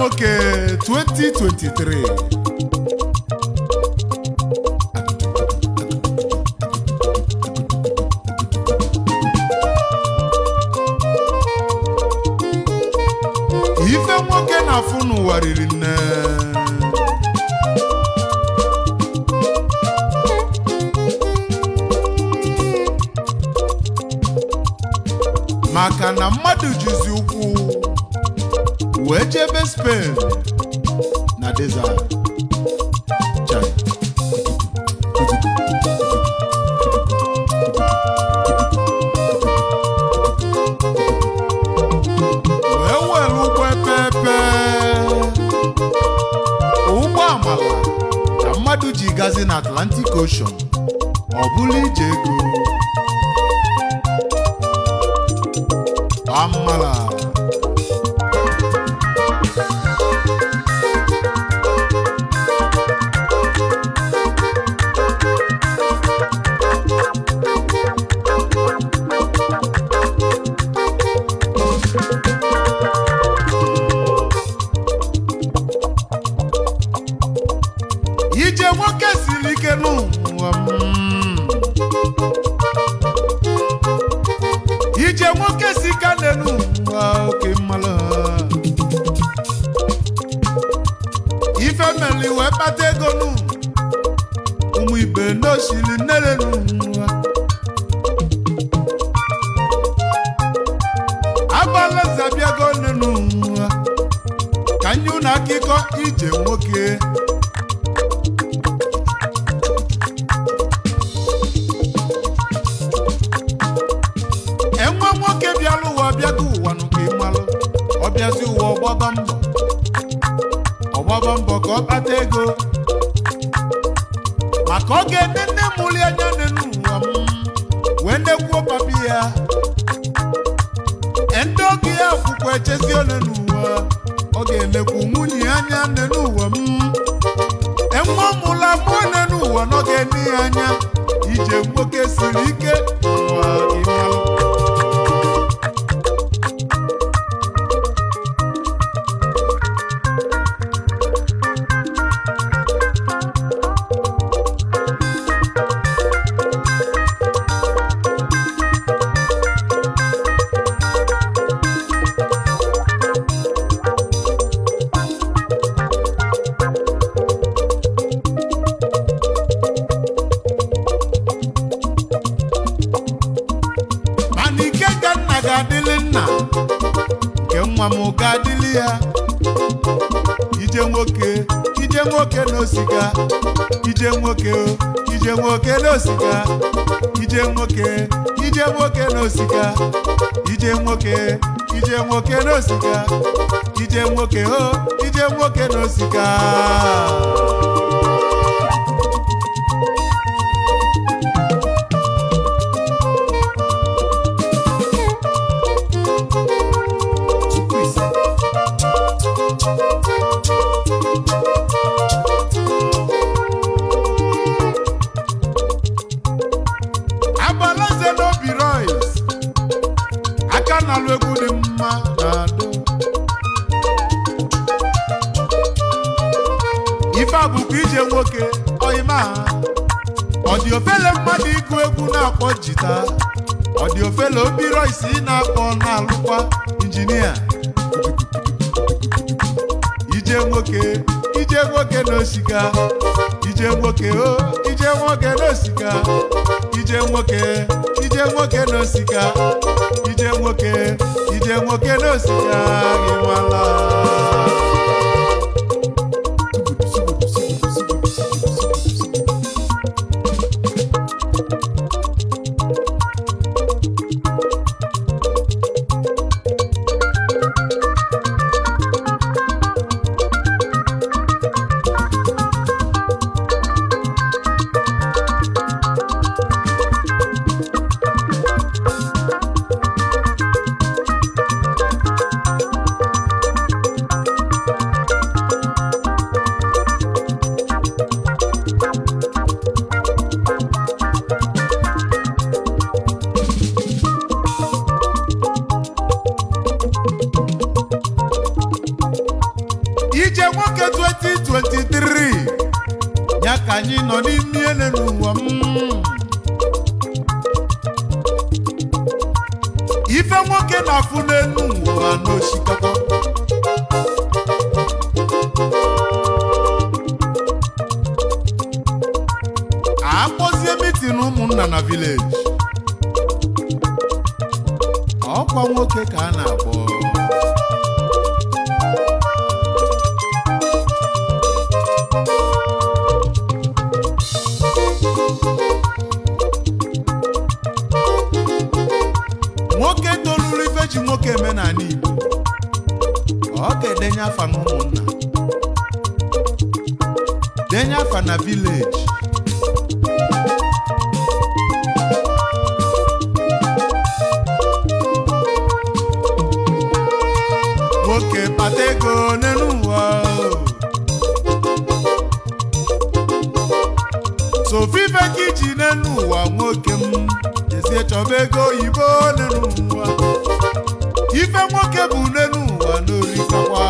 nwoke 2023 ife nwoke na-afụ n'ụwa riri nne maka na mmadụ jizi ụkwụ wee jebe Spain na desert Chai. wee were ụgbọ epepe ụgbọ amala ka mmadụ ji gazi na Atlantic Ocean ọ bụla ije ego amala ije nwoke siri ike n'ụwa mm. ije nwoke si ka n'elu ụwa oke mmalụ ife meli wee kpata ego nụ ụmụ ibe n'osiri nnere n'ụwa agbala zabiago n'elu ụwa ka nye ụnụ akụkọ ije nwoke enwe nwoke bịara ụwa bịago ụwa nụ ka ịmalụ ọ bịazi ụwa ọgbaba mbọ ọgbaba mbọ ka ọ kpata ego maka ọ ga-ene nne mụli anya n'elu ụwa m wee nekwuo papi ya ndị oge ya akwụkwọ echezi ole n'ụwa ọ ga-elekwu nwunye ya anya n'elu ụwa m enwe mụla mụọ n'elu ụwa na ọ ga-ene ya anya ije nwoke siri ike ụwa ịmalụ mana ike ka nna ga-adịlị nna nke nwa m ga-adịlị ya ije nwoke ije nwoke n'osiga ije nwoke o ije nwoke n'osiga ije nwoke ije nwoke n'osiga ije nwoke ije nwoke n'osiga ije nwoke o ije nwoke n'osiga agbalaze n'obi royce aka na-alụ egwu dị mma na-adụ ife a bụkwa ije nwoke ọyịma ọ dị ofele mmadụ ịgụ egwu na-akpọ jita ọ dị ofele obi royce ị na-akpọ na-alụkwa injinia ije nwoke ije nwoke n'osika ije nwoke o ije nwoke n'osika ije nwoke ije nwoke n'osika ije nwoke ije nwoke n'osika gị nwala 2023 ya ka anyị nọ n'ime ele n'ụwa m ife nwoke na-afụ n'elu ụwa n'osikapa akpọzie mitin ụmụnna na vileji ọkwa nwoke ka a na-akpọ nwoke toluru ife ji nwoke eme n'ala Igbo ọ ga-edenye afa na ụmụnna denye afa na vileji nwoke kpata ego n'elu ụwa sofife ka iji n'elu ụwa nwoke m jezie chọba ego oyibo n'elu ụwa ife nwoke bụ n'elu ụwa n'orikakwa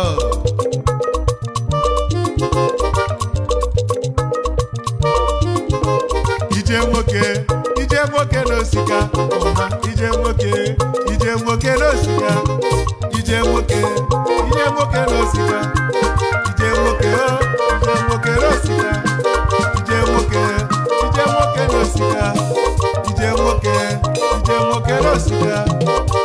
ije nwoke ije nwoke n'osika ụma ije nwoke ije nwoke n'osika ije nwoke ije nwoke n'osika ije nwoke o ije nwoke n'osika ije nwoke ije nwoke n'osika ije nwoke ije nwoke n'osika